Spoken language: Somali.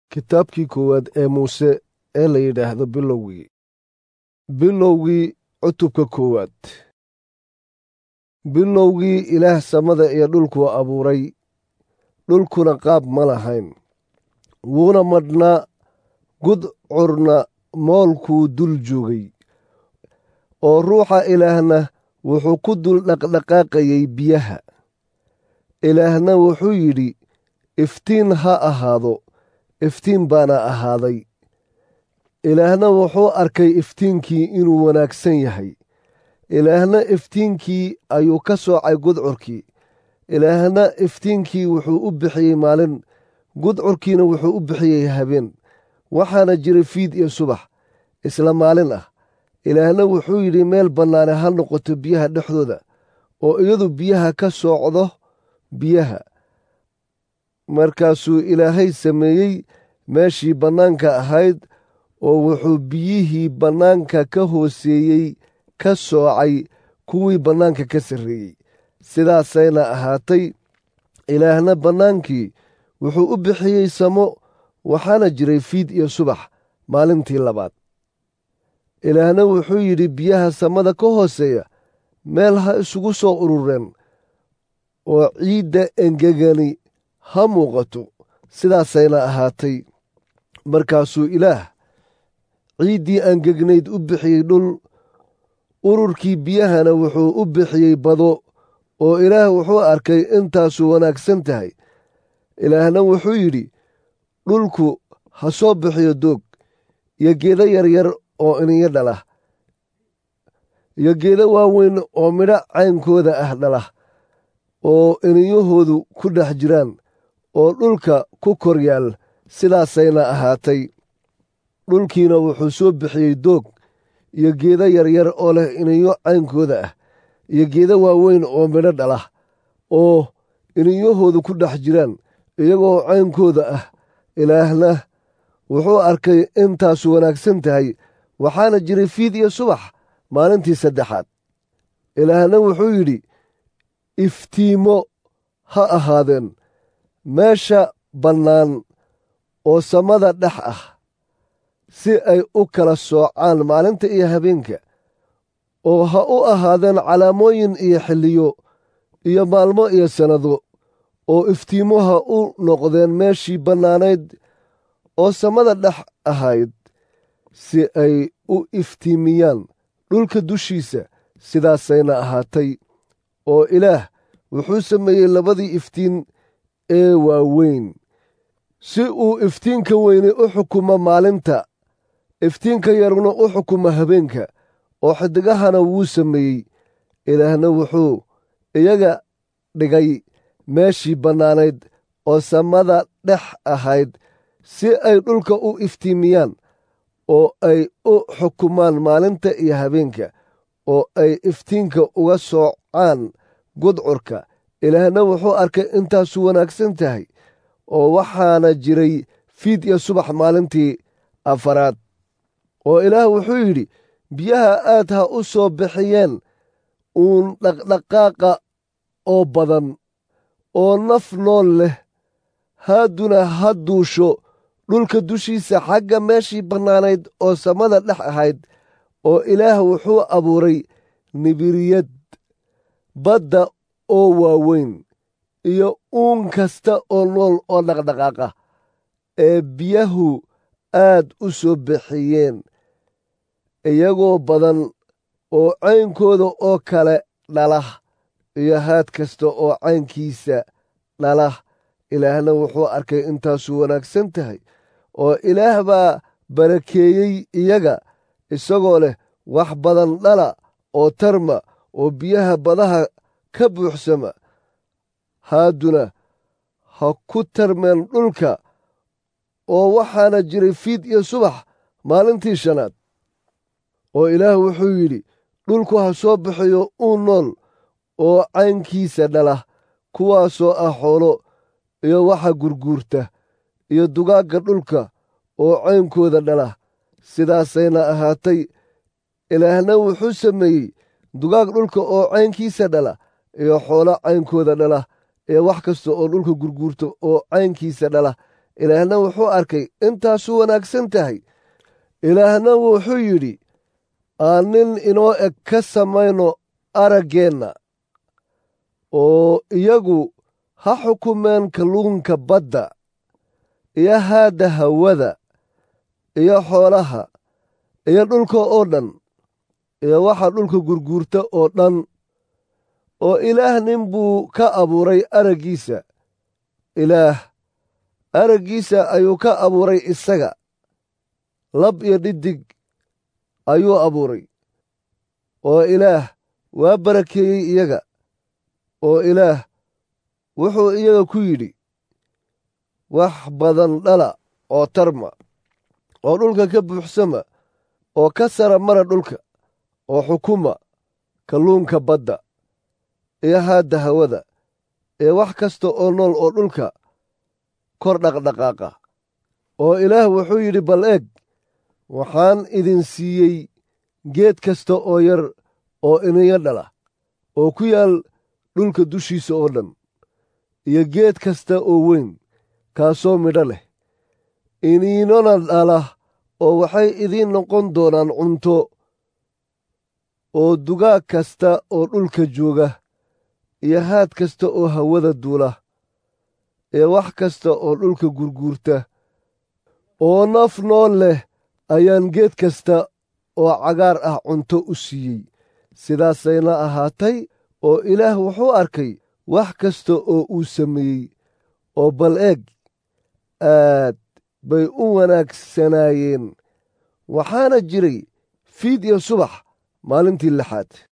kitaabkii koowaad ee muuse ee la yidhaahdo bilowgii bilowgii cutubka koowaad bilowgii ilaah samada iyo dhulkuu abuuray dhulkuna qaab ma lahayn wuuna madhnaa gudcurna moolkuu dul joogay oo ruuxa ilaahna wuxuu ku dul dhaqdhaqaaqayay biyaha ilaahna wuxuu yidhi iftiin ha ahaado iftiin baana ahaaday ilaahna wuxuu arkay iftiinkii inuu wanaagsan yahay ilaahna iftiinkii ayuu ka soocay gudcurkii ilaahna iftiinkii wuxuu u bixiyey maalin gudcurkiina wuxuu u bixiyey habeen waxaana jiray fiid iyo subax isla maalin ah ilaahna wuxuu yidhi meel bannaane ha noqoto biyaha dhexdooda oo iyadu biyaha ka soocdo biyaha markaasuu ilaahay sameeyey meeshii bannaanka ahayd oo wuxuu biyihii bannaanka ka hooseeyey ka soocay kuwii bannaanka ka sarreeyey sidaasayna ahaatay ilaahna bannaankii wuxuu u bixiyey samo waxaana jiray fiid iyo subax maalintii labaad ilaahna wuxuu yidhi biyaha samada ka hooseeya meel ha isugu soo urureen oo ciidda engegani ha muuqato sidaasayna ahaatay markaasuu ilaah ciiddii angegnayd u bixiyey dhul ururkii biyahana wuxuu u bixiyey bado oo ilaah wuxuu arkay intaasu wanaagsan tahay ilaahna wuxuu yidhi dhulku ha soo bixiyo doog iyo geedo yaryar oo iniyo dhala iyo geedo waaweyn oo midho caynkooda ah dhala oo iniyahoodu ku dhex jiraan oo dhulka ku kor yaal sidaasayna ahaatay dhulkiina wuxuu soo bixiyey doog iyo geedo yaryar oo leh iniyo caynkooda ah iyo geedo waaweyn oo midho dhala oo iniyahoodu ku dhex jiraan iyagoo caynkooda ah ilaahna wuxuu arkay intaasu wanaagsan tahay waxaana jiray fiid iyo subax maalintii saddexaad ilaahna wuxuu yidhi iftiimo ha ahaadeen meesha bannaan oo samada dhex ah si ay u kala soocaan maalinta iyo habeenka oo ha u ahaadeen calaamooyin iyo xilliyo iyo maalmo iyo sannado oo iftiimo ha u noqdeen meeshii bannaanayd oo samada dhex ahayd si ay u iftiimiyaan dhulka dushiisa sidaasayna ahaatay oo ilaah wuxuu sameeyey labadii iftiin ee waaweyn si uu iftiinka weyne u xukumo maalinta iftiinka yaruna u xukumo habeenka oo xidigahana wuu sameeyey ilaahna wuxuu iyaga dhigay meeshii bannaanayd oo samada dhex ahayd si ay dhulka u iftiimiyaan oo ay u xukumaan maalinta iyo habeenka oo ay iftiinka uga soocaan gudcurka ilaahna wuxuu arkay intaasu wanaagsan tahay oo waxaana jiray fiid iyo subax maalintii afaraad oo ilaah wuxuu yidhi biyaha aad ha u soo bixiyeen uun dhaqdhaqaaqa oo badan oo naf nool leh haaduna ha duusho dhulka dushiisa xagga meeshii bannaanayd oo samada dhex ahayd oo ilaah wuxuu abuuray nibiriyad badda oo waaweyn iyo uun kasta oo nool oo dhaqdhaqaaqa ee biyahu aad u soo bixiyeen iyagoo badan oo caynkooda oo kale dhala iyo haad kasta oo caynkiisa dhala ilaahna wuxuu arkay intaasu wanaagsan tahay oo ilaah baa barakeeyey iyaga isagoo leh wax badan dhala oo tarma oo biyaha badaha ka buuxsama haaduna ha ku tarmeen dhulka oo waxaana jiray fiid iyo subax maalintii shanaad oo ilaah wuxuu yidhi dhulku ha soo bixiyo uu nool oo caynkiisa dhala kuwaasoo ah xoolo iyo waxa gurguurta iyo dugaagga dhulka oo caynkooda dhala sidaasayna ahaatay ilaahna wuxuu sameeyey dugaag dhulka oo caynkiisa dhala iyo xoolo caynkooda dhala iyo wax kasta oo dhulka gurguurta oo caynkiisa dhala ilaahna wuxuu arkay intaasu wanaagsan tahay ilaahna wuxuu yidhi aan nin inoo eg ka samayno araggeenna oo iyagu ha xukumeen kalluunka badda iyo haadda hawada iyo xoolaha iyo dhulka oo dhan iyo waxa dhulka gurguurta oo dhan oo ilaah nin buu ka abuuray araggiisa ilaah araggiisa ayuu ka abuuray isaga lab iyo dhidig ayuu abuuray oo ilaah waa barakeeyey iyaga oo ilaah wuxuu iyaga ku yidhi wax badan dhala oo tarma oo dhulka ka buuxsama oo ka sara mara dhulka oo xukuma kalluunka badda iyo haadda hawada ee wax kasta oo nool oo dhulka kor dhaqdhaqaaqa oo ilaah wuxuu yidhi bal eeg waxaan idin siiyey geed kasta oo yar oo iniyo dhala oo ku yaal dhulka dushiisa oo dhan iyo geed kasta oo weyn kaasoo midho leh iniinona dhala oo waxay idiin noqon doonaan cunto oo dugaag kasta oo dhulka jooga iyo haad kasta oo hawada duula ee wax kasta oo dhulka gurguurta oo naf nool leh ayaan geed kasta oo cagaar ah cunto u siiyey sidaasayna ahaatay oo ilaah wuxuu arkay wax kasta oo uu sameeyey oo bal eeg aad bay u wanaagsanaayeen waxaana jiray fiid iyo subax maalintii lixaad